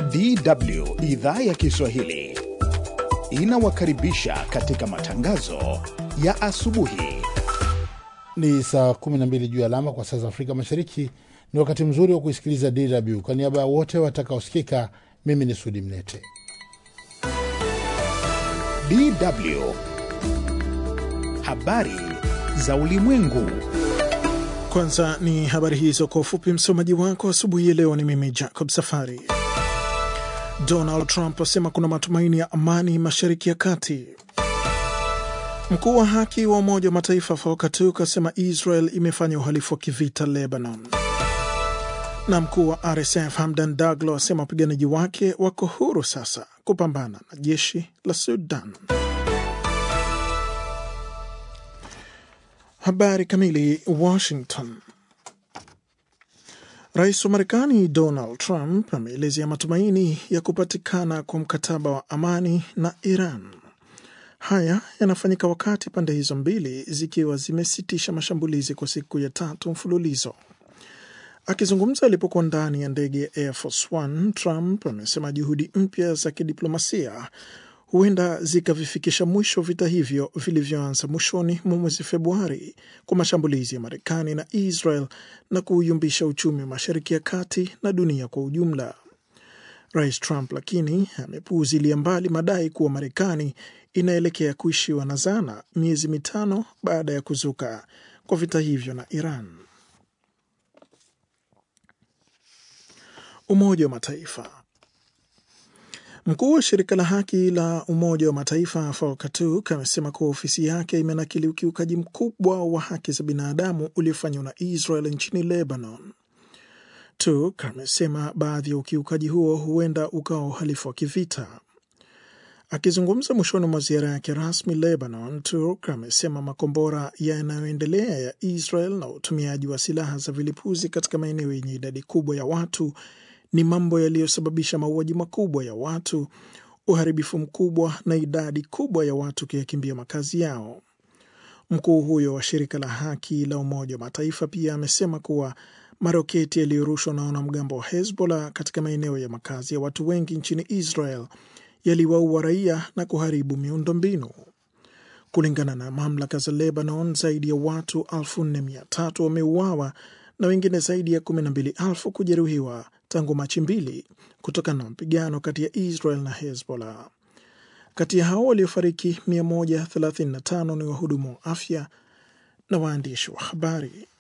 DW idhaa ya Kiswahili inawakaribisha katika matangazo ya asubuhi. Ni saa 12 juu ya alama kwa saa za Afrika Mashariki. Ni wakati mzuri wa kuisikiliza DW. Kwa niaba ya wote watakaosikika, mimi ni Sudi Mnete. DW habari za ulimwengu. Kwanza ni habari hizo kwa ufupi. Msomaji wako asubuhi ya leo ni mimi Jacob Safari. Donald Trump asema kuna matumaini ya amani mashariki ya kati. Mkuu wa haki wa Umoja wa Mataifa Volker Turk asema Israel imefanya uhalifu wa kivita Lebanon, na mkuu wa RSF Hamdan Daglo asema wapiganaji wake wako huru sasa kupambana na jeshi la Sudan. Habari kamili. Washington. Rais wa Marekani Donald Trump ameelezea matumaini ya kupatikana kwa mkataba wa amani na Iran. Haya yanafanyika wakati pande hizo mbili zikiwa zimesitisha mashambulizi kwa siku ya tatu mfululizo. Akizungumza alipokuwa ndani ya ndege ya Air Force One, Trump amesema juhudi mpya za kidiplomasia huenda zikavifikisha mwisho vita hivyo vilivyoanza mwishoni mwa mwezi Februari kwa mashambulizi ya Marekani na Israel na kuuyumbisha uchumi wa Mashariki ya Kati na dunia kwa ujumla. Rais Trump lakini amepuuzilia mbali madai kuwa Marekani inaelekea kuishiwa na zana miezi mitano baada ya kuzuka kwa vita hivyo na Iran. Umoja wa Mataifa. Mkuu wa shirika la haki la Umoja wa Mataifa Volker Turk amesema kuwa ofisi yake imenakili ukiukaji mkubwa wa haki za binadamu uliofanywa na Israel nchini Lebanon. Turk amesema baadhi ya ukiukaji huo huenda ukawa uhalifu wa kivita. Akizungumza mwishoni mwa ziara yake rasmi Lebanon, Turk amesema makombora yanayoendelea ya Israel na utumiaji wa silaha za vilipuzi katika maeneo yenye idadi kubwa ya watu ni mambo yaliyosababisha mauaji makubwa ya watu, uharibifu mkubwa na idadi kubwa ya watu kuyakimbia makazi yao. Mkuu huyo wa shirika la haki la Umoja wa Mataifa pia amesema kuwa maroketi yaliyorushwa na wanamgambo wa Hezbollah katika maeneo ya makazi ya watu wengi nchini Israel yaliwaua raia na kuharibu miundombinu. Kulingana na mamlaka za Lebanon, zaidi ya watu 4300 wameuawa na wengine zaidi ya 12,000 kujeruhiwa tangu Machi mbili kutokana na mapigano kati ya Israel na Hezbollah. Kati ya hao waliofariki 135 ni wahudumu wa afya na waandishi wa habari.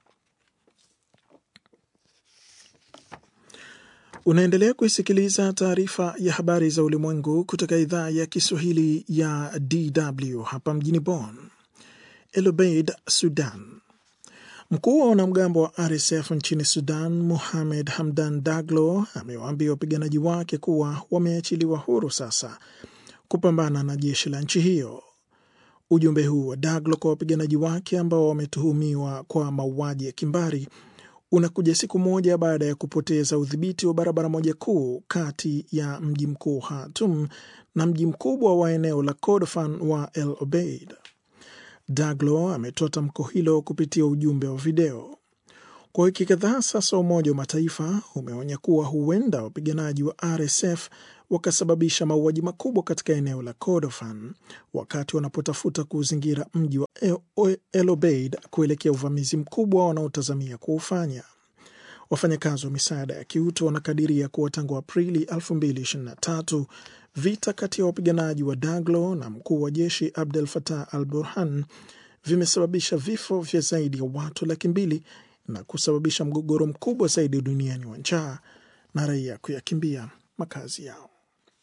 Unaendelea kuisikiliza taarifa ya habari za ulimwengu kutoka idhaa ya Kiswahili ya DW hapa mjini Bonn. El Obeid, Sudan. Mkuu wa wanamgambo wa RSF nchini Sudan, Mohamed Hamdan Daglo, amewaambia wapiganaji wake kuwa wameachiliwa huru sasa kupambana na jeshi la nchi hiyo. Ujumbe huu wa Daglo kwa wapiganaji wake ambao wametuhumiwa kwa mauaji ya kimbari unakuja siku moja baada ya kupoteza udhibiti wa barabara moja kuu kati ya mji mkuu Khartoum na mji mkubwa wa eneo la Kordofan wa El Obeid. Daglo ametoa tamko hilo kupitia ujumbe wa video. Kwa wiki kadhaa sasa, Umoja wa Mataifa umeonya kuwa huenda wapiganaji wa RSF wakasababisha mauaji makubwa katika eneo la Kordofan wakati wanapotafuta kuuzingira mji wa El Obeid kuelekea uvamizi mkubwa wanaotazamia kuufanya. Wafanyakazi wa misaada ya kiutu wanakadiria kuwa tangu Aprili 2023 vita kati ya wapiganaji wa Daglo na mkuu wa jeshi Abdel Fattah al Burhan vimesababisha vifo vya zaidi ya watu laki mbili na kusababisha mgogoro mkubwa zaidi duniani wa njaa na raia kuyakimbia makazi yao.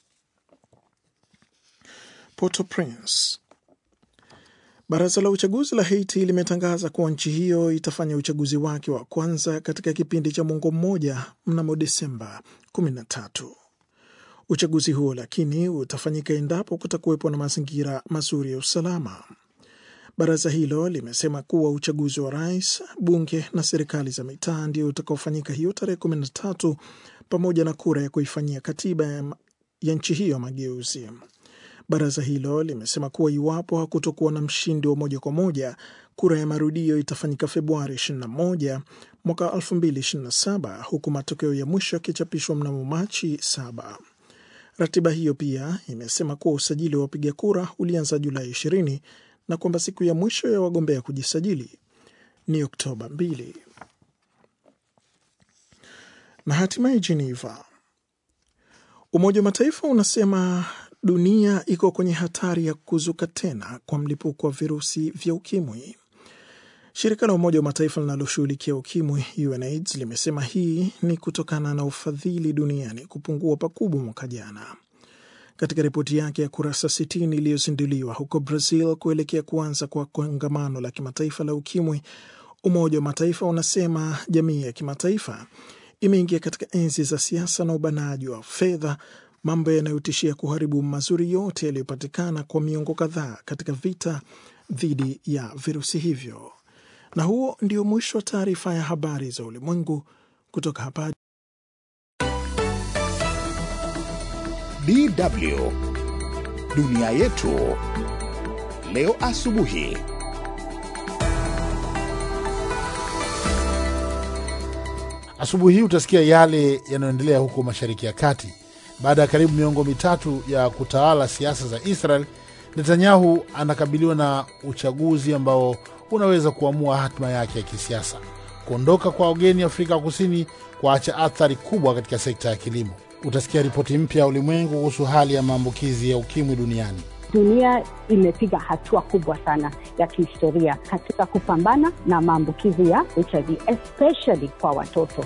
Port-au-Prince. Baraza la uchaguzi la Haiti limetangaza kuwa nchi hiyo itafanya uchaguzi wake wa kwanza katika kipindi cha mwongo mmoja mnamo Desemba 13. Uchaguzi huo lakini utafanyika endapo kutakuwepo na mazingira mazuri ya usalama. Baraza hilo limesema kuwa uchaguzi wa rais, bunge na serikali za mitaa ndio utakaofanyika hiyo tarehe 13 pamoja na kura ya kuifanyia katiba ya, ya nchi hiyo mageuzi. Baraza hilo limesema kuwa iwapo hakutokuwa na mshindi wa moja kwa moja, kura ya marudio itafanyika Februari 21 mwaka 2027 huku matokeo ya mwisho yakichapishwa mnamo Machi 7. Ratiba hiyo pia imesema kuwa usajili wa wapiga kura ulianza Julai 20 na kwamba siku ya mwisho ya wagombea kujisajili ni Oktoba 2. Na hatimaye Geneva, Umoja wa Mataifa unasema dunia iko kwenye hatari ya kuzuka tena kwa mlipuko wa virusi vya ukimwi. Shirika la Umoja wa Mataifa linaloshughulikia ukimwi UNAIDS limesema hii ni kutokana na ufadhili duniani kupungua pakubwa mwaka jana. Katika ripoti yake ya kurasa 60 iliyozinduliwa huko Brazil kuelekea kuanza kwa kongamano la kimataifa la ukimwi, Umoja wa Mataifa unasema jamii ya kimataifa imeingia katika enzi za siasa na ubanaji wa fedha, mambo yanayotishia kuharibu mazuri yote yaliyopatikana kwa miongo kadhaa katika vita dhidi ya virusi hivyo. Na huo ndio mwisho wa taarifa ya habari za ulimwengu kutoka hapa DW dunia yetu leo asubuhi. Asubuhi hii utasikia yale yanayoendelea huko Mashariki ya Kati. Baada ya karibu miongo mitatu ya kutawala siasa za Israel, Netanyahu anakabiliwa na uchaguzi ambao unaweza kuamua hatima yake ya kisiasa. Kuondoka kwa wageni Afrika Kusini kuacha athari kubwa katika sekta ya kilimo. Utasikia ripoti mpya ya ulimwengu kuhusu hali ya maambukizi ya ukimwi duniani. Dunia imepiga hatua kubwa sana ya kihistoria katika kupambana na maambukizi ya HIV especially kwa watoto.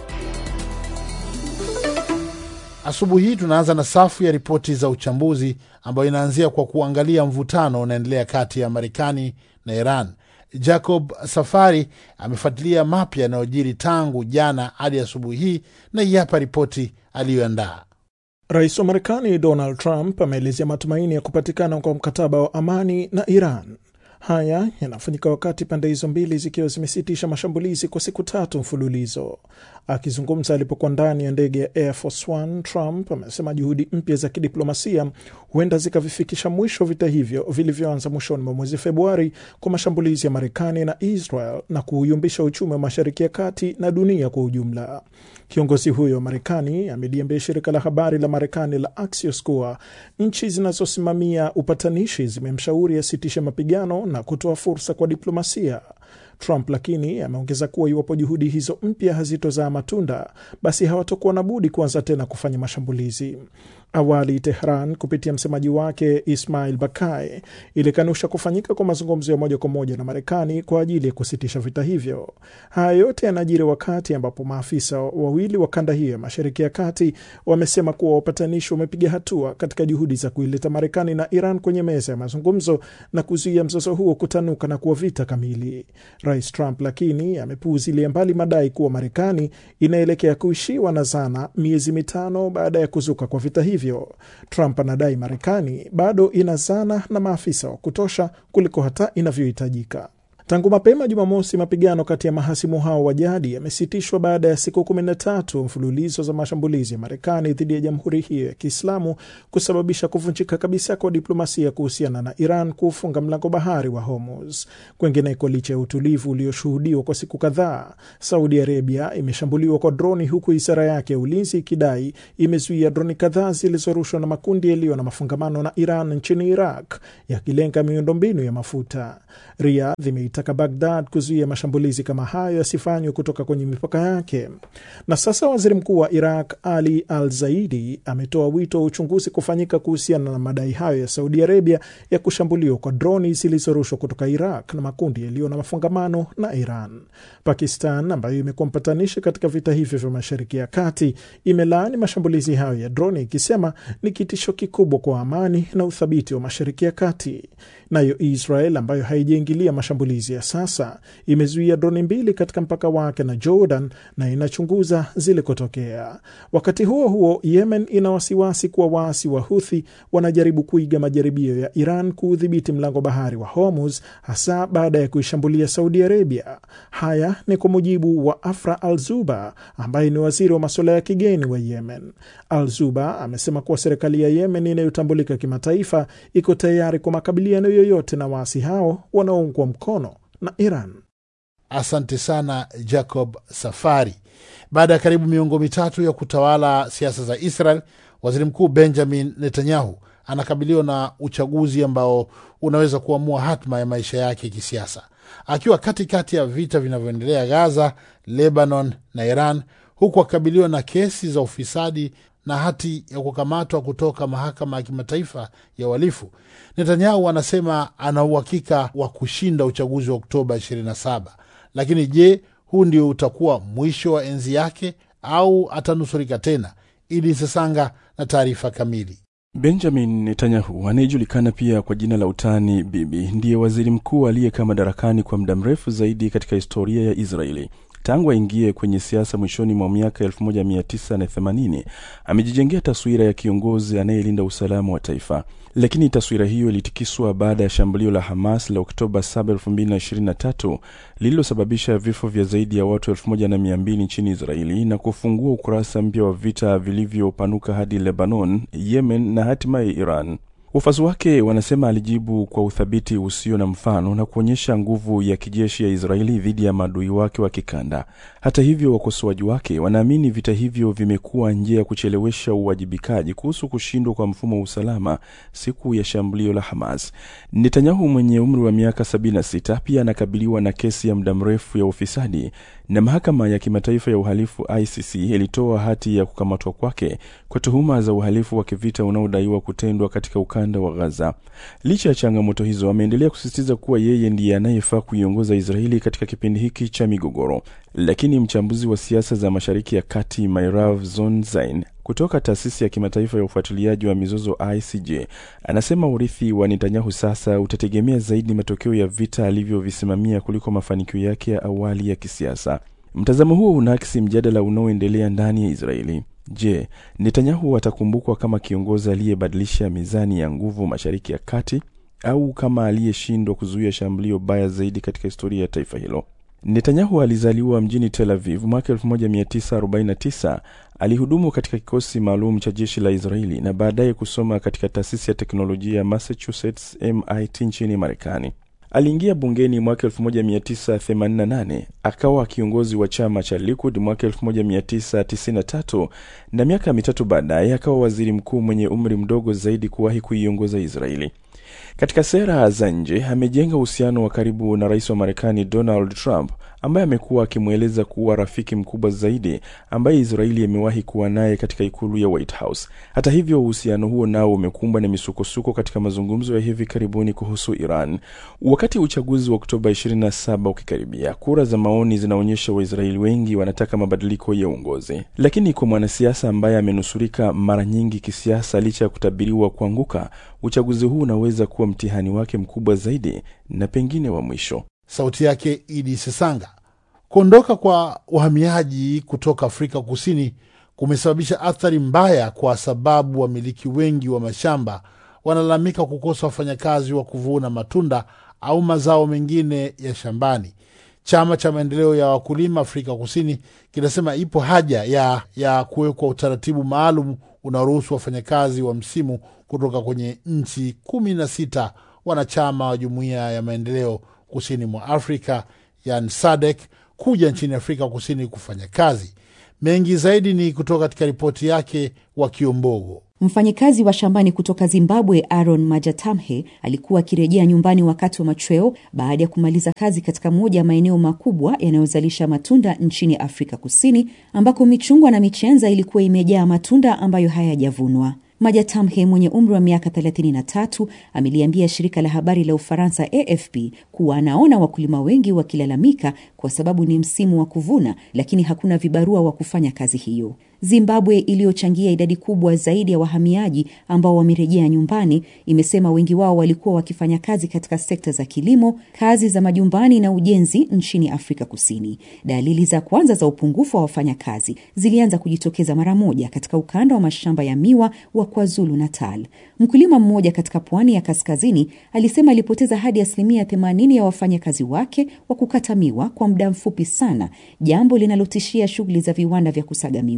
Asubuhi hii tunaanza na safu ya ripoti za uchambuzi ambayo inaanzia kwa kuangalia mvutano unaendelea kati ya Marekani na Iran. Jacob Safari amefuatilia mapya yanayojiri tangu jana hadi asubuhi hii, na hii hapa ripoti aliyoandaa. Rais wa Marekani Donald Trump ameelezea matumaini ya kupatikana kwa mkataba wa amani na Iran. Haya yanafanyika wakati pande hizo mbili zikiwa zimesitisha mashambulizi kwa siku tatu mfululizo. Akizungumza alipokuwa ndani ya ndege ya Air Force One, Trump amesema juhudi mpya za kidiplomasia huenda zikavifikisha mwisho vita hivyo vilivyoanza mwishoni mwa mwezi Februari kwa mashambulizi ya Marekani na Israel na kuuyumbisha uchumi wa Mashariki ya Kati na dunia kwa ujumla. Kiongozi huyo wa Marekani ameliambia shirika la habari la Marekani la Axios kuwa nchi zinazosimamia upatanishi zimemshauri asitishe mapigano na kutoa fursa kwa diplomasia. Trump lakini ameongeza kuwa iwapo juhudi hizo mpya hazitozaa matunda, basi hawatokuwa na budi kuanza tena kufanya mashambulizi. Awali Tehran kupitia msemaji wake Ismail Bakai ilikanusha kufanyika kwa mazungumzo ya moja kwa moja na Marekani kwa ajili ya kusitisha vita hivyo. Haya yote yanajiri wakati ambapo maafisa wawili wa kanda hiyo ya Mashariki ya Kati wamesema kuwa wapatanishi wamepiga hatua katika juhudi za kuileta Marekani na Iran kwenye meza ya mazungumzo na kuzuia mzozo huo kutanuka na kuwa vita kamili. Rais Trump lakini amepuuzilia mbali madai kuwa Marekani inaelekea kuishiwa na zana miezi mitano baada ya kuzuka kwa vita hivyo. Trump anadai Marekani bado ina zana na maafisa wa kutosha kuliko hata inavyohitajika. Tangu mapema Jumamosi, mapigano kati ya mahasimu hao wa jadi yamesitishwa baada ya siku kumi na tatu mfululizo za mashambulizi ya Marekani dhidi ya jamhuri hiyo ya Kiislamu kusababisha kuvunjika kabisa kwa diplomasia kuhusiana na Iran kuufunga mlango bahari wa Hormuz. Kwengineko, licha ya utulivu ulioshuhudiwa kwa siku kadhaa, Saudi Arabia imeshambuliwa kwa droni, huku wizara yake ya ulinzi ikidai imezuia droni kadhaa zilizorushwa na makundi yaliyo na mafungamano na Iran nchini Iraq, yakilenga miundombinu ya mafuta. Riyadh imeitaka Bagdad kuzuia mashambulizi kama hayo yasifanywe kutoka kwenye mipaka yake. Na sasa waziri mkuu wa Iraq Ali Al Zaidi ametoa wito wa uchunguzi kufanyika kuhusiana na madai hayo ya Saudi Arabia ya kushambuliwa kwa droni zilizorushwa kutoka Iraq na makundi yaliyo na mafungamano na Iran. Pakistan ambayo imekuwa mpatanishi katika vita hivyo vya Mashariki ya Kati imelaani mashambulizi hayo ya droni ikisema ni kitisho kikubwa kwa amani na uthabiti wa Mashariki ya Kati. Nayo Israel ambayo haijaingilia mashambulizi ya sasa imezuia droni mbili katika mpaka wake na Jordan na inachunguza zilikotokea. Wakati huo huo, Yemen ina wasiwasi kuwa waasi wa Huthi wanajaribu kuiga majaribio ya Iran kuudhibiti mlango bahari wa Hormuz, hasa baada ya kuishambulia Saudi Arabia. Haya ni kwa mujibu wa Afra Al Zuba ambaye ni waziri wa masuala ya kigeni wa Yemen. Al Zuba amesema kuwa serikali ya Yemen inayotambulika kimataifa iko tayari kwa makabiliano yoyote na waasi hao wanaoungwa mkono na Iran. Asante sana Jacob Safari. Baada ya karibu miongo mitatu ya kutawala siasa za Israel, waziri mkuu Benjamin Netanyahu anakabiliwa na uchaguzi ambao unaweza kuamua hatma ya maisha yake kisiasa, akiwa katikati ya vita vinavyoendelea Gaza, Lebanon na Iran, huku akikabiliwa na kesi za ufisadi na hati ya kukamatwa kutoka mahakama ya kimataifa ya uhalifu. Netanyahu anasema ana uhakika wa kushinda uchaguzi wa Oktoba 27. Lakini je, huu ndio utakuwa mwisho wa enzi yake au atanusurika tena? Idi Sesanga na taarifa kamili. Benjamin Netanyahu anayejulikana pia kwa jina la utani Bibi ndiye waziri mkuu aliyekaa madarakani kwa muda mrefu zaidi katika historia ya Israeli. Tangu aingie kwenye siasa mwishoni mwa miaka 1980 amejijengea taswira ya kiongozi anayelinda usalama wa taifa, lakini taswira hiyo ilitikiswa baada ya shambulio la Hamas la Oktoba 7, 2023 lililosababisha vifo vya zaidi ya watu 1200 nchini Israeli na kufungua ukurasa mpya wa vita vilivyopanuka hadi Lebanon, Yemen na hatimaye Iran. Wafuasi wake wanasema alijibu kwa uthabiti usio na mfano na kuonyesha nguvu ya kijeshi ya Israeli dhidi ya maadui wake wa kikanda. Hata hivyo, wakosoaji wake wanaamini vita hivyo vimekuwa njia ya kuchelewesha uwajibikaji kuhusu kushindwa kwa mfumo wa usalama siku ya shambulio la Hamas. Netanyahu mwenye umri wa miaka 76 pia anakabiliwa na kesi ya muda mrefu ya ufisadi na mahakama ya kimataifa ya uhalifu ICC ilitoa hati ya kukamatwa kwake kwa tuhuma za uhalifu wa kivita unaodaiwa kutendwa katika ukanda wa Gaza. Licha ya changamoto hizo, ameendelea kusisitiza kuwa yeye ndiye anayefaa kuiongoza Israeli katika kipindi hiki cha migogoro. Lakini mchambuzi wa siasa za Mashariki ya Kati Mairav Zonzain kutoka taasisi ya kimataifa ya ufuatiliaji wa mizozo ICJ anasema urithi wa Netanyahu sasa utategemea zaidi matokeo ya vita alivyovisimamia kuliko mafanikio yake ya awali ya kisiasa. Mtazamo huo unaakisi mjadala unaoendelea ndani ya Israeli. Je, Netanyahu atakumbukwa kama kiongozi aliyebadilisha mizani ya nguvu Mashariki ya Kati au kama aliyeshindwa kuzuia shambulio baya zaidi katika historia ya taifa hilo? Netanyahu alizaliwa mjini Tel Aviv mwaka 1949. Alihudumu katika kikosi maalum cha jeshi la Israeli na baadaye kusoma katika taasisi ya teknolojia ya Massachusetts MIT nchini Marekani. Aliingia bungeni mwaka 1988 akawa kiongozi wa chama cha Likud mwaka 1993 na miaka mitatu baadaye akawa waziri mkuu mwenye umri mdogo zaidi kuwahi kuiongoza Israeli. Katika sera za nje amejenga uhusiano wa karibu na rais wa Marekani Donald Trump ambaye amekuwa akimweleza kuwa rafiki mkubwa zaidi ambaye Israeli imewahi kuwa naye katika ikulu ya White House. Hata hivyo, uhusiano huo nao umekumbwa na misukosuko katika mazungumzo ya hivi karibuni kuhusu Iran. Wakati uchaguzi wa Oktoba 27 ukikaribia, kura za maoni zinaonyesha Waisraeli wengi wanataka mabadiliko ya uongozi, lakini kwa mwanasiasa ambaye amenusurika mara nyingi kisiasa, licha ya kutabiriwa kuanguka, uchaguzi huu unaweza kuwa mtihani wake mkubwa zaidi na pengine wa mwisho. Sauti yake Idi Sesanga. Kuondoka kwa wahamiaji kutoka Afrika Kusini kumesababisha athari mbaya, kwa sababu wamiliki wengi wa mashamba wanalalamika kukosa wafanyakazi wa kuvuna matunda au mazao mengine ya shambani. Chama cha maendeleo ya wakulima Afrika Kusini kinasema ipo haja ya, ya kuwekwa utaratibu maalum unaoruhusu wafanyakazi wa msimu kutoka kwenye nchi kumi na sita wanachama wa jumuiya ya maendeleo kusini mwa Afrika yani SADC kuja nchini Afrika Kusini kufanya kazi. Mengi zaidi ni kutoka katika ripoti yake wa Kiombogo. Mfanyikazi wa shambani kutoka Zimbabwe Aaron Majatamhe alikuwa akirejea nyumbani wakati wa machweo baada ya kumaliza kazi katika moja ya maeneo makubwa yanayozalisha matunda nchini Afrika Kusini, ambako michungwa na michenza ilikuwa imejaa matunda ambayo hayajavunwa. Majatamhe mwenye umri wa miaka 33 ameliambia shirika la habari la Ufaransa AFP kuwa anaona wakulima wengi wakilalamika kwa sababu ni msimu wa kuvuna, lakini hakuna vibarua wa kufanya kazi hiyo. Zimbabwe iliyochangia idadi kubwa zaidi ya wahamiaji ambao wamerejea nyumbani, imesema wengi wao walikuwa wakifanya kazi katika sekta za kilimo, kazi za majumbani na ujenzi nchini Afrika Kusini. Dalili za kwanza za upungufu wa wafanyakazi zilianza kujitokeza mara moja katika ukanda wa mashamba ya miwa wa KwaZulu Natal. Mkulima mmoja katika pwani ya kaskazini alisema alipoteza hadi asilimia 80 ya wafanyakazi wake wa kukata miwa kwa muda mfupi sana, jambo linalotishia shughuli za viwanda vya kusaga miwa.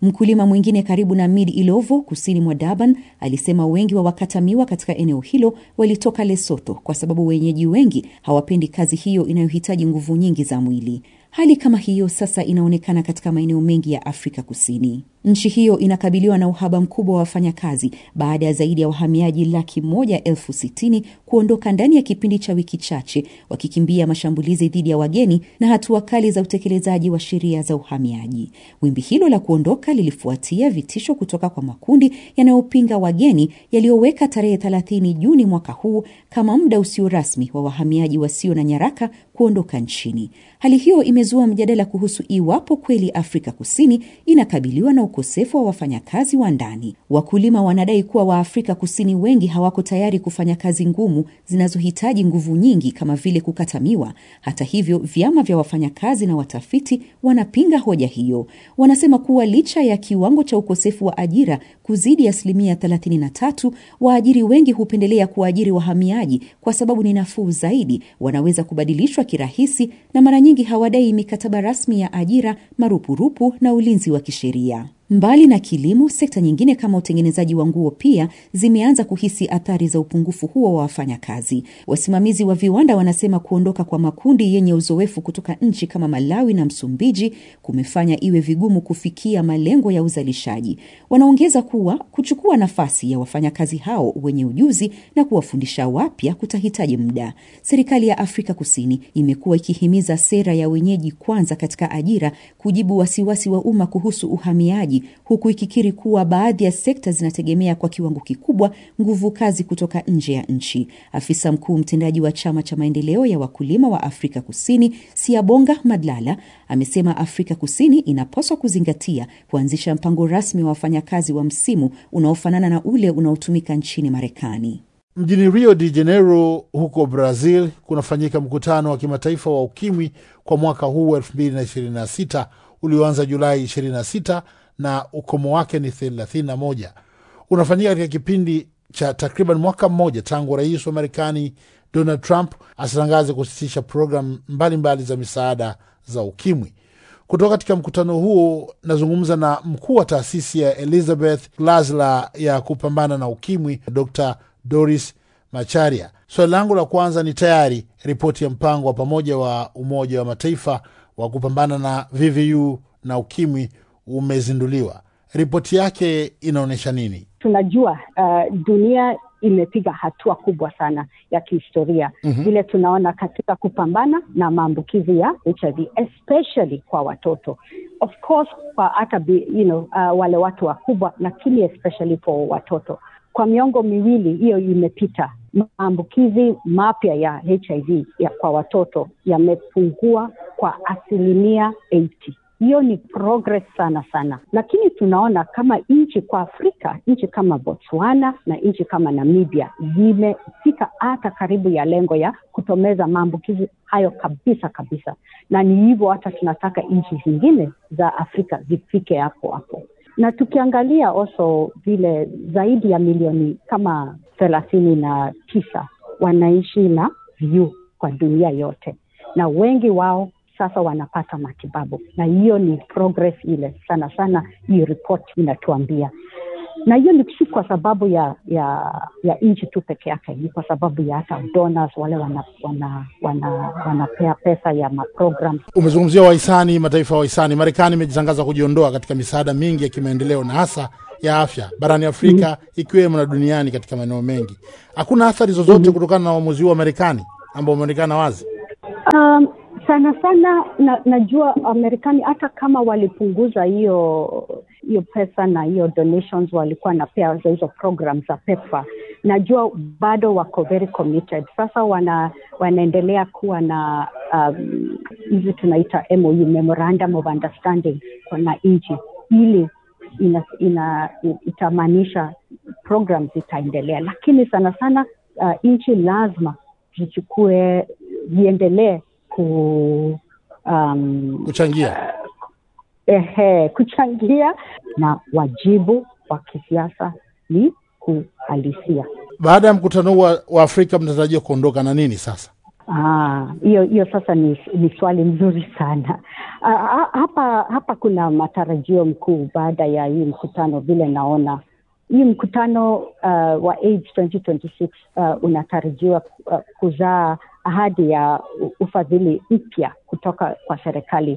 Mkulima mwingine karibu na Mid Ilovo kusini mwa Durban alisema wengi wa wakata miwa katika eneo hilo walitoka Lesotho kwa sababu wenyeji wengi hawapendi kazi hiyo inayohitaji nguvu nyingi za mwili. Hali kama hiyo sasa inaonekana katika maeneo mengi ya Afrika Kusini. Nchi hiyo inakabiliwa na uhaba mkubwa wa wafanyakazi baada ya zaidi ya wahamiaji laki moja elfu sitini kuondoka ndani ya kipindi cha wiki chache wakikimbia mashambulizi dhidi ya wageni na hatua kali za utekelezaji wa sheria za uhamiaji. Wimbi hilo la kuondoka lilifuatia vitisho kutoka kwa makundi yanayopinga wageni yaliyoweka tarehe 30 Juni mwaka huu kama muda usio rasmi wa wahamiaji wasio na nyaraka kuondoka nchini. Hali hiyo imezua mjadala kuhusu iwapo kweli Afrika Kusini inakabiliwa na ukosefu wa wafanyakazi wa ndani. Wakulima wanadai kuwa Waafrika Kusini wengi hawako tayari kufanya kazi ngumu zinazohitaji nguvu nyingi kama vile kukata miwa. Hata hivyo, vyama vya wafanyakazi na watafiti wanapinga hoja hiyo. Wanasema kuwa licha ya kiwango cha ukosefu wa ajira kuzidi asilimia 33, waajiri wengi hupendelea kuwaajiri wahamiaji kwa sababu ni nafuu zaidi, wanaweza kubadilishwa kirahisi na mara nyingi hawadai mikataba rasmi ya ajira, marupurupu na ulinzi wa kisheria. Mbali na kilimo, sekta nyingine kama utengenezaji wa nguo pia zimeanza kuhisi athari za upungufu huo wa wafanyakazi. Wasimamizi wa viwanda wanasema kuondoka kwa makundi yenye uzoefu kutoka nchi kama Malawi na Msumbiji kumefanya iwe vigumu kufikia malengo ya uzalishaji. Wanaongeza kuwa kuchukua nafasi ya wafanyakazi hao wenye ujuzi na kuwafundisha wapya kutahitaji muda. Serikali ya Afrika Kusini imekuwa ikihimiza sera ya wenyeji kwanza katika ajira, kujibu wasiwasi wa umma kuhusu uhamiaji huku ikikiri kuwa baadhi ya sekta zinategemea kwa kiwango kikubwa nguvu kazi kutoka nje ya nchi. Afisa mkuu mtendaji wa chama cha maendeleo ya wakulima wa Afrika Kusini, Siabonga Madlala, amesema Afrika Kusini inapaswa kuzingatia kuanzisha mpango rasmi wa wafanyakazi wa msimu unaofanana na ule unaotumika nchini Marekani. Mjini Rio de Janeiro huko Brazil kunafanyika mkutano wa kimataifa wa ukimwi kwa mwaka huu 2026 ulioanza Julai 26 na ukomo wake ni 31. Unafanyika katika kipindi cha takriban mwaka mmoja tangu rais wa Marekani Donald Trump asitangaze kusitisha programu mbalimbali za misaada za ukimwi. Kutoka katika mkutano huo nazungumza na mkuu wa taasisi ya Elizabeth Glasla ya kupambana na ukimwi, Dr Doris Macharia. Swali so, langu la kwanza ni tayari ripoti ya mpango wa pamoja wa Umoja wa Mataifa wa kupambana na VVU na ukimwi umezinduliwa. Ripoti yake inaonyesha nini? Tunajua uh, dunia imepiga hatua kubwa sana ya kihistoria vile mm-hmm. tunaona katika kupambana na maambukizi ya HIV especially kwa watoto of course kwa hata you know, uh, wale watu wakubwa, lakini especially for watoto. Kwa miongo miwili hiyo imepita, maambukizi mapya ya HIV ya kwa watoto yamepungua kwa asilimia 80 hiyo ni progress sana sana, lakini tunaona kama nchi kwa Afrika, nchi kama Botswana na nchi kama Namibia zimefika hata karibu ya lengo ya kutomeza maambukizi hayo kabisa kabisa, na ni hivyo hata tunataka nchi zingine za Afrika zifike hapo hapo na tukiangalia also vile zaidi ya milioni kama thelathini na tisa wanaishi na VVU kwa dunia yote, na wengi wao sasa wanapata matibabu, na hiyo ni progress ile sana sana, hii report inatuambia na hiyo ni si kwa sababu ya ya ya nchi tu peke yake, ni kwa sababu ya hata donors wale wanapea wana, wana, wana pesa ya maprogram. Umezungumzia wahisani, mataifa ya wahisani. Marekani imejitangaza kujiondoa katika misaada mingi ya kimaendeleo na hasa ya afya barani Afrika mm-hmm. ikiwemo na duniani katika maeneo mengi. Hakuna athari zozote mm-hmm. kutokana na uamuzi huu wa Marekani ambao umeonekana wazi um, sana sana na, najua Marekani hata kama walipunguza hiyo hiyo pesa na hiyo donations walikuwa napea za hizo program za PEPFAR, najua bado wako very committed. Sasa wana wanaendelea kuwa na hizi um, tunaita MOU, memorandum of understanding na nchi ili ina, ina, itamaanisha program zitaendelea, lakini sana sana uh, nchi lazima zichukue ziendelee ku um, kuchangia ehe, kuchangia na wajibu wa kisiasa ni kuhalisia. Baada ya mkutano huu wa, wa Afrika mnatarajia kuondoka na nini sasa? hiyo hiyo sasa ni, ni swali mzuri sana. Uh, hapa hapa kuna matarajio mkuu baada ya hii mkutano vile naona hii mkutano uh, wa AIDS 2026 uh, unatarajiwa uh, kuzaa ahadi ya ufadhili mpya kutoka kwa serikali,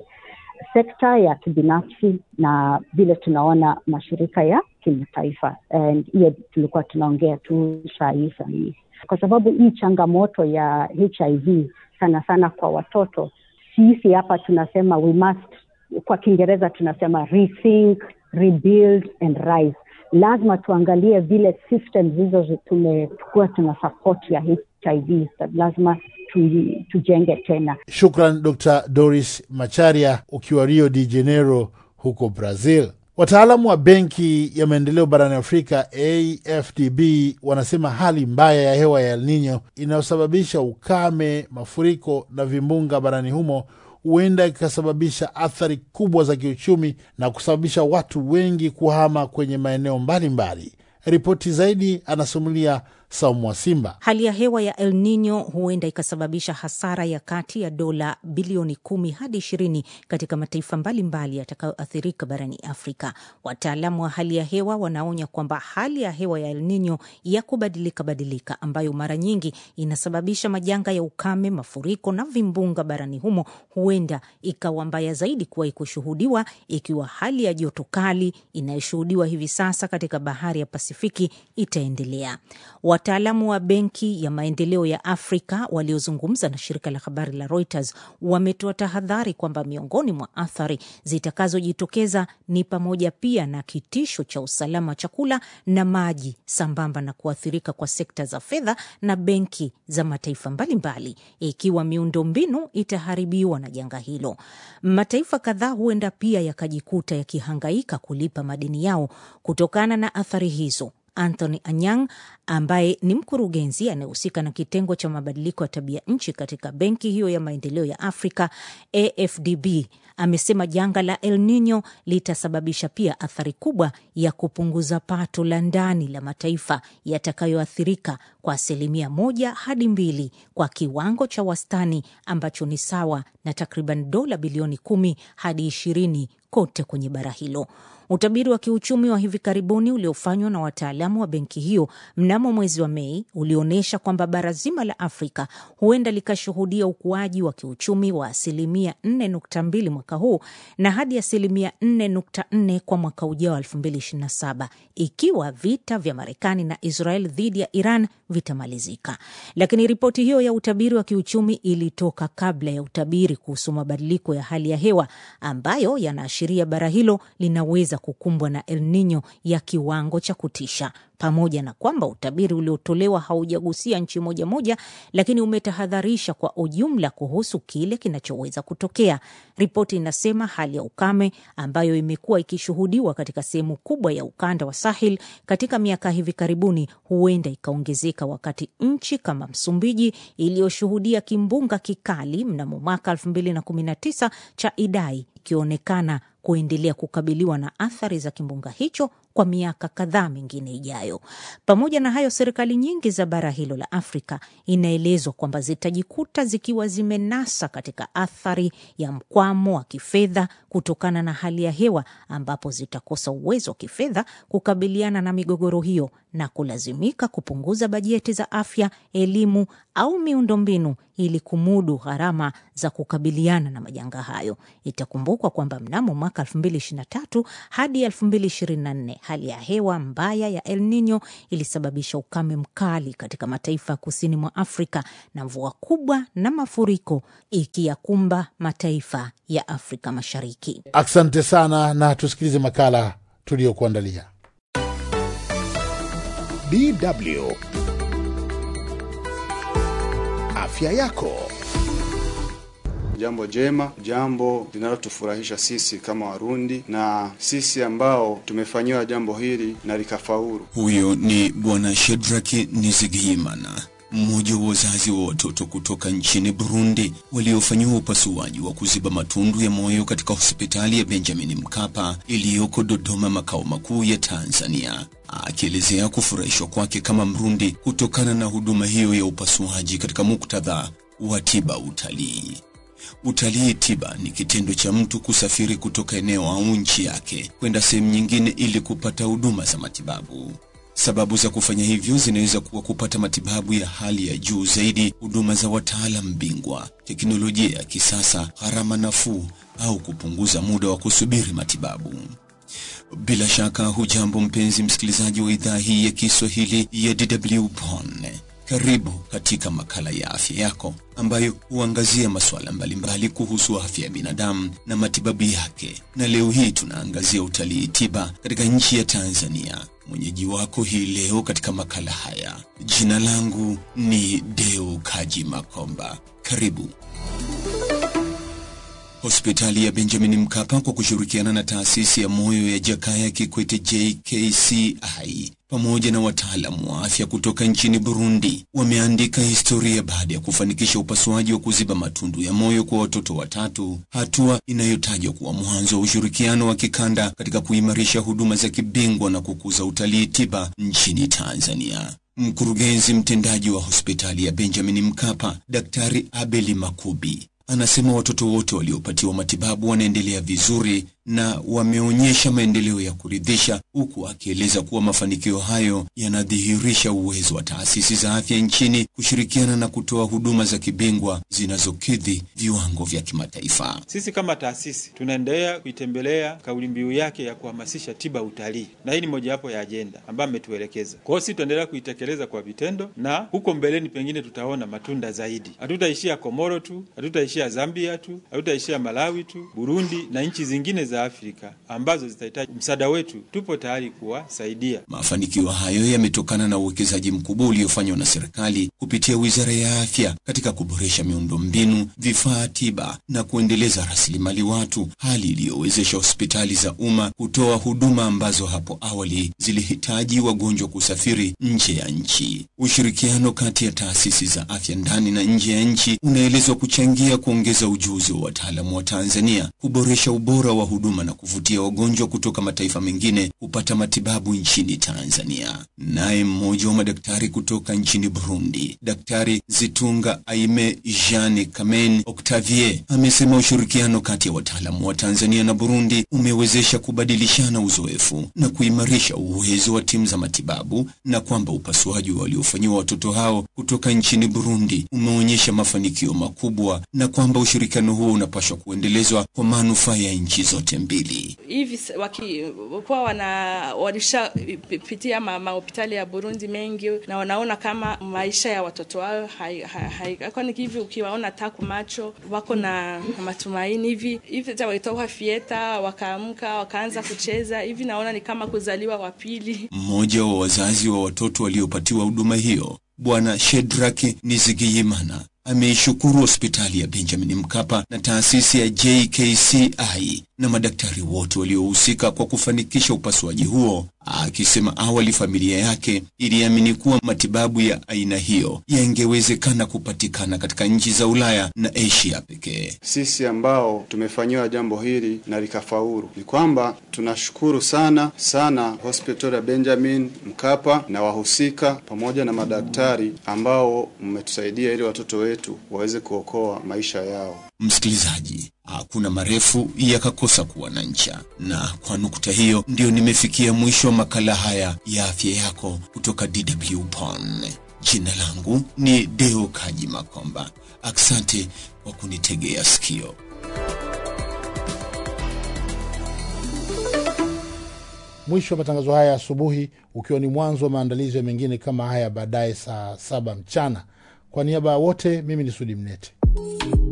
sekta ya kibinafsi na vile tunaona mashirika ya kimataifa. Hiyo tulikuwa tunaongea tu saa hii saa hii, kwa sababu hii changamoto ya HIV sana sana kwa watoto, sisi hapa tunasema we must, kwa Kiingereza tunasema rethink, rebuild and rise lazima tuangalie vile systems hizo tumekuwa tuna support ya HIV, lazima tu, tujenge tena. Shukran Dr Doris Macharia ukiwa Rio de Janeiro huko Brazil. Wataalamu wa Benki ya Maendeleo barani Afrika AFDB wanasema hali mbaya ya hewa ya El Nino inayosababisha ukame, mafuriko na vimbunga barani humo huenda ikasababisha athari kubwa za kiuchumi na kusababisha watu wengi kuhama kwenye maeneo mbalimbali. Ripoti zaidi anasimulia Saumu wa Simba. Hali ya hewa ya El Nino huenda ikasababisha hasara ya kati ya dola bilioni kumi hadi ishirini katika mataifa mbalimbali yatakayoathirika barani Afrika. Wataalamu wa hali ya hewa wanaonya kwamba hali ya hewa ya El Nino ya kubadilika badilika, ambayo mara nyingi inasababisha majanga ya ukame, mafuriko na vimbunga barani humo, huenda ikawa mbaya zaidi kuwahi kushuhudiwa, ikiwa hali ya joto kali inayoshuhudiwa hivi sasa katika bahari ya Pasifiki itaendelea. Wataalamu wa Benki ya Maendeleo ya Afrika waliozungumza na shirika la habari la Reuters wametoa tahadhari kwamba miongoni mwa athari zitakazojitokeza ni pamoja pia na kitisho cha usalama wa chakula na maji, sambamba na kuathirika kwa sekta za fedha na benki za mataifa mbalimbali, ikiwa miundombinu itaharibiwa na janga hilo. Mataifa kadhaa huenda pia yakajikuta yakihangaika kulipa madeni yao kutokana na athari hizo. Anthony Anyang ambaye ni mkurugenzi anayehusika na kitengo cha mabadiliko ya tabia nchi katika benki hiyo ya maendeleo ya Afrika AFDB amesema janga la El Nino litasababisha pia athari kubwa ya kupunguza pato la ndani la mataifa yatakayoathirika kwa asilimia moja hadi mbili kwa kiwango cha wastani ambacho ni sawa na takriban dola bilioni kumi hadi ishirini kote kwenye bara hilo. Utabiri wa kiuchumi wa hivi karibuni uliofanywa na wataalamu wa benki hiyo mnamo mwezi wa Mei ulionyesha kwamba bara zima la Afrika huenda likashuhudia ukuaji wa kiuchumi wa asilimia 4.2 mwaka huu na hadi asilimia 4.4 kwa mwaka ujao 2027 ikiwa vita vya Marekani na Israel dhidi ya Iran vitamalizika. Lakini ripoti hiyo ya utabiri wa kiuchumi ilitoka kabla ya utabiri kuhusu mabadiliko ya hali ya hewa ambayo yanaashiria bara hilo linaweza kukumbwa na El Nino ya kiwango cha kutisha. Pamoja na kwamba utabiri uliotolewa haujagusia nchi moja moja, lakini umetahadharisha kwa ujumla kuhusu kile kinachoweza kutokea. Ripoti inasema hali ya ukame ambayo imekuwa ikishuhudiwa katika sehemu kubwa ya ukanda wa Sahel katika miaka hivi karibuni huenda ikaongezeka, wakati nchi kama Msumbiji iliyoshuhudia kimbunga kikali mnamo mwaka 2019 cha Idai ikionekana kuendelea kukabiliwa na athari za kimbunga hicho kwa miaka kadhaa mingine ijayo. Pamoja na hayo, serikali nyingi za bara hilo la Afrika inaelezwa kwamba zitajikuta zikiwa zimenasa katika athari ya mkwamo wa kifedha kutokana na hali ya hewa, ambapo zitakosa uwezo wa kifedha kukabiliana na migogoro hiyo na kulazimika kupunguza bajeti za afya, elimu au miundombinu ili kumudu gharama za kukabiliana na majanga hayo. Itakumbukwa kwamba mnamo mwaka 2023 hadi 2024 hali ya hewa mbaya ya El Nino ilisababisha ukame mkali katika mataifa ya kusini mwa Afrika na mvua kubwa na mafuriko ikiyakumba mataifa ya Afrika Mashariki. Asante sana, na tusikilize makala tuliyokuandalia. DW afya yako. Jambo jema, jambo linalotufurahisha sisi kama Warundi na sisi ambao tumefanyiwa jambo hili na likafaulu. Huyo ni Bwana Shedraki Nizigiyimana, mmoja wa wazazi wa watoto kutoka nchini Burundi waliofanyiwa upasuaji wa kuziba matundu ya moyo katika hospitali ya Benjamin Mkapa iliyoko Dodoma, makao makuu ya Tanzania, akielezea kufurahishwa kwake kama Mrundi kutokana na huduma hiyo ya upasuaji katika muktadha wa tiba utalii. Utalii tiba ni kitendo cha mtu kusafiri kutoka eneo au nchi yake kwenda sehemu nyingine ili kupata huduma za matibabu. Sababu za kufanya hivyo zinaweza kuwa kupata matibabu ya hali ya juu zaidi, huduma za wataalam bingwa, teknolojia ya kisasa, gharama nafuu, au kupunguza muda wa kusubiri matibabu. Bila shaka hujambo mpenzi msikilizaji wa idhaa hii ya Kiswahili ya DW Bonn. Karibu katika makala ya afya yako ambayo huangazia masuala mbalimbali kuhusu afya ya binadamu na matibabu yake, na leo hii tunaangazia utalii tiba katika nchi ya Tanzania. Mwenyeji wako hii leo katika makala haya, jina langu ni Deo Kaji Makomba. Karibu. Hospitali ya Benjamin Mkapa kwa kushirikiana na taasisi ya moyo ya Jakaya Kikwete JKCI pamoja na wataalamu wa afya kutoka nchini Burundi wameandika historia baada ya kufanikisha upasuaji wa kuziba matundu ya moyo kwa watoto watatu, hatua inayotajwa kuwa mwanzo wa ushirikiano wa kikanda katika kuimarisha huduma za kibingwa na kukuza utalii tiba nchini Tanzania. Mkurugenzi mtendaji wa hospitali ya Benjamin Mkapa, Daktari Abeli Makubi anasema watoto wote waliopatiwa matibabu wanaendelea vizuri na wameonyesha maendeleo ya kuridhisha, huku akieleza kuwa mafanikio hayo yanadhihirisha uwezo wa taasisi za afya nchini kushirikiana na kutoa huduma za kibingwa zinazokidhi viwango vya kimataifa. Sisi kama taasisi tunaendelea kuitembelea kauli mbiu yake ya kuhamasisha tiba utalii, na hii ni mojawapo ya ajenda ambayo ametuelekeza. Kwa hiyo sisi tutaendelea kuitekeleza kwa vitendo, na huko mbeleni pengine tutaona matunda zaidi. Hatutaishia Komoro tu, hatutaishia Zambia tu, hatutaishia Malawi tu, Burundi na nchi zingine za Afrika ambazo zitahitaji msaada wetu. Tupo tayari kuwasaidia. Mafanikio hayo yametokana na uwekezaji mkubwa uliofanywa na serikali kupitia Wizara ya Afya katika kuboresha miundombinu, vifaa tiba na kuendeleza rasilimali watu, hali iliyowezesha hospitali za umma kutoa huduma ambazo hapo awali zilihitaji wagonjwa kusafiri nje ya nchi. Ushirikiano kati ya taasisi za afya ndani na nje ya nchi unaelezwa kuchangia kuongeza ujuzi wa wataalamu wa Tanzania, kuboresha ubora wa huduma na kuvutia wagonjwa kutoka mataifa mengine kupata matibabu nchini Tanzania. Naye mmoja wa madaktari kutoka nchini Burundi, Daktari Zitunga Aime Jean Kamen Octavier, amesema ushirikiano kati ya wataalamu wa Tanzania na Burundi umewezesha kubadilishana uzoefu na kuimarisha uwezo wa timu za matibabu na kwamba upasuaji waliofanyiwa watoto hao kutoka nchini Burundi umeonyesha mafanikio makubwa na kwamba ushirikiano huo unapaswa kuendelezwa kwa manufaa ya nchi zote mbili. Hivi wakikuwa wana walishapitia mahospitali ya Burundi mengi na wanaona kama maisha ya watoto wao kwani hivi, ukiwaona taku macho wako na matumaini hivi hivi, hata walitoka fieta wakaamka wakaanza kucheza hivi, naona ni kama kuzaliwa wa pili. Mmoja wa wazazi wa watoto waliopatiwa huduma hiyo Bwana Shedraki Nizigiyimana ameishukuru hospitali ya Benjamin Mkapa na taasisi ya JKCI na madaktari wote waliohusika kwa kufanikisha upasuaji huo, akisema awali familia yake iliamini kuwa matibabu ya aina hiyo yangewezekana kupatikana katika nchi za Ulaya na Asia pekee. Sisi ambao tumefanyiwa jambo hili na likafaulu, ni kwamba tunashukuru sana sana hospitali ya Benjamin Mkapa na wahusika pamoja na madaktari ambao mmetusaidia ili watoto wetu waweze kuokoa maisha yao. Msikilizaji, hakuna marefu yakakosa kuwa na ncha, na kwa nukta hiyo ndiyo nimefikia mwisho wa makala haya ya afya yako kutoka DW Bonn. Jina langu ni Deo Kaji Makomba. Asante kwa kunitegea sikio. Mwisho wa matangazo haya asubuhi, ukiwa ni mwanzo wa maandalizi ya mengine kama haya baadaye saa saba mchana. Kwa niaba ya wote, mimi ni Sudi Mnete.